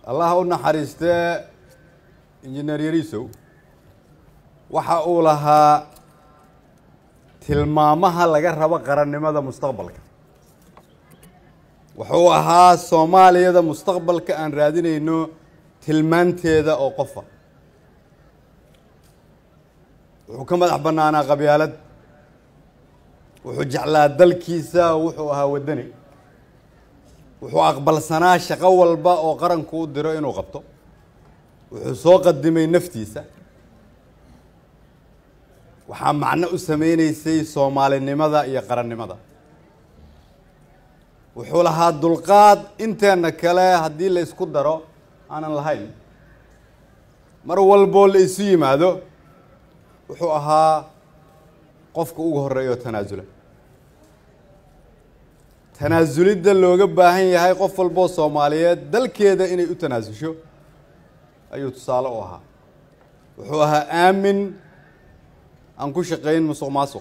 allah u naxariistee injineer yariisow waxa uu lahaa tilmaamaha laga rabo qarannimada mustaqbalka wuxuu ahaa soomaaliyada mustaqbalka aan raadinayno tilmaanteeda oo qofa wuxuu ka madax bannaanaa qabyaalad wuxuu jeclaa dalkiisa wuxuu ahaa waddani wuxuu aqbalsanaa shaqo walba oo qaranku u diro inuu qabto wuxuu soo qadimay naftiisa waxaa macno u sameyneysay soomaalinimada iyo qarannimada wuxuu lahaa dulqaad inteena kale haddii la isku daro aanan lahayn mar walboo la isu yimaado wuxuu ahaa qofka ugu horeeya oo tanaasula tanaasulidda looga baahan yahay qof walboo soomaaliyeed dalkeeda inay u tanaasusho ayuu tusaale u ahaa wuxuu ahaa aamin aan ku shaqayn musuq maasuq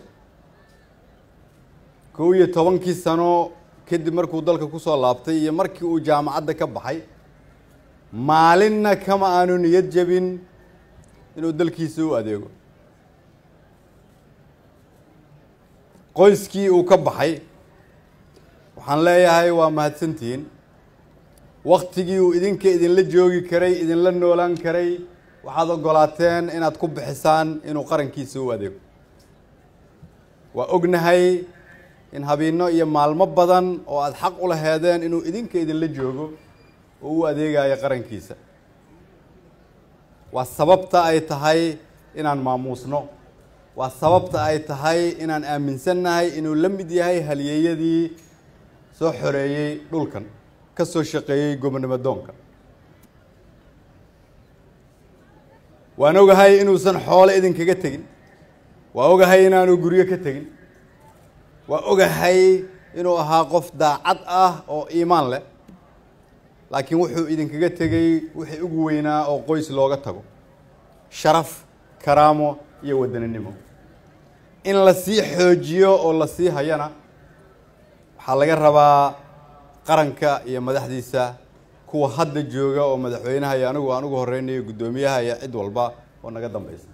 kow iyo tobankii sano kadib markuu dalka kusoo laabtay iyo markii uu jaamacadda ka baxay maalinna kama aanu niyad jebin inuu dalkiisa u adeego qoyskii uu ka baxay waxaan leeyahay waa mahadsantihiin waktigii uu idinka idinla joogi karay idinla noolaan karay waxaad ogolaateen inaad ku bixisaan inuu qarankiisa u adeego waa ognahay in habiino iyo maalmo badan oo aada xaq u laheedeen inuu idinka idinla joogo oo u adeegayo qarankiisa waa sababta ay tahay inaan maamuusno waa sababta ay tahay inaan aaminsannahay inuu la mid yahay halyeeyadii soo xoreeyey dhulkan ka soo shaqeeyey gobonimo doonka waan ogahay inuusan xoole idinkaga tegin waa ogahay inaanu guryo ka tegin waa ogahay inuu ahaa qof daacad ah oo iimaan leh laakiin wuxuu idinkaga tegey wixii ugu weynaa oo qoys looga tago sharaf karaamo iyo wadaninimo in la sii xoojiyo oo la sii hayana waxaa laga rabaa qaranka iyo madaxdiisa kuwa hadda jooga oo madaxweynaha iyo anigu aan ugu horeynayo guddoomiyaha iyo cid walba oo naga dambeysa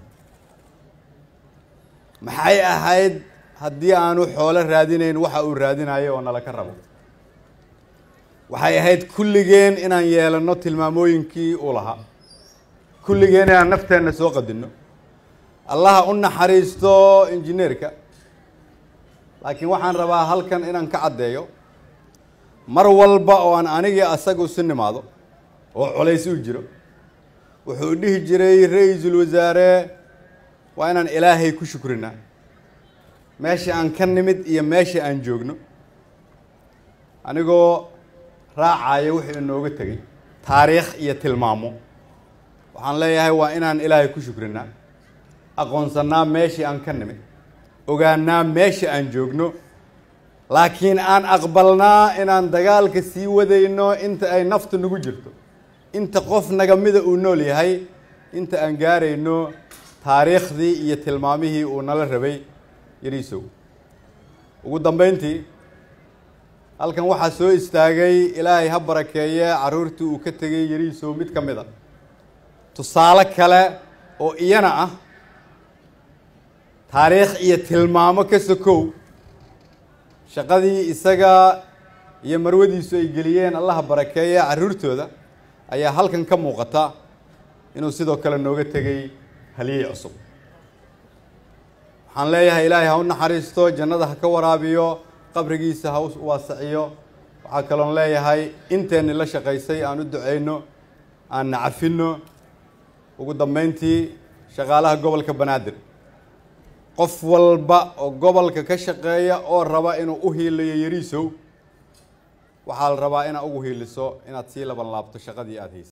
maxay ahayd haddii aanu xoolo raadinayn waxa uu raadinayo oo nala ka rabo waxay ahayd kulligeen inaan yeelano tilmaamooyinkii uu lahaa kulligeen inaan nafteenna soo qadinno allaha u naxariisto injineerka laakiin waxaan rabaa halkan inaan ka caddeeyo mar walba oo aan anigii asaga isu nimaado oo colays u jiro wuxuu dhihi jiray ra-iisul wasaare waa inaan ilaahay ku shukrinaa meesha aan ka nimid iyo meesha aan joogno anigoo raacaya wuxuu inooga tegey taariikh iyo tilmaamo waxaan leeyahay waa inaan ilaahay ku shukrinaa aqoonsannaa meeshii aan ka nimid ogaanaa meesha aan joogno laakiin aan aqbalnaa inaan dagaalka sii wadayno inta ay naftu nagu jirto inta qof nagamida uu nool yahay inta aan gaarayno taariikhdii iyo tilmaamihii uu nala rabay yariisow ugu dambeyntii halkan waxaa soo istaagay ilaahay ha barakeeye carruurtii uu ka tegay yariisow mid ka mid a tusaale kale oo iyana ah taariikh iyo tilmaamo ka sokow shaqadii isaga iyo marwadiisu ay geliyeen allaha barakeeye carruurtooda ayaa halkan ka muuqata inuu sidoo kale nooga tegay haliyey cusub waxaan leeyahay ilaahay ha u naxariisto jannada ha ka waraabiyo qabrigiisa ha u waasaciyo waxaa kaloon leeyahay inteenni la shaqaysay aan u duceyno aan nacafino ugu dambeyntii shaqaalaha gobolka banaadir qof walba oo gobolka ka shaqeeya oo raba inuu u hiiliyo yariisow waxaa la rabaa inaad ugu hiiliso inaad sii laban laabto shaqadii aada haysay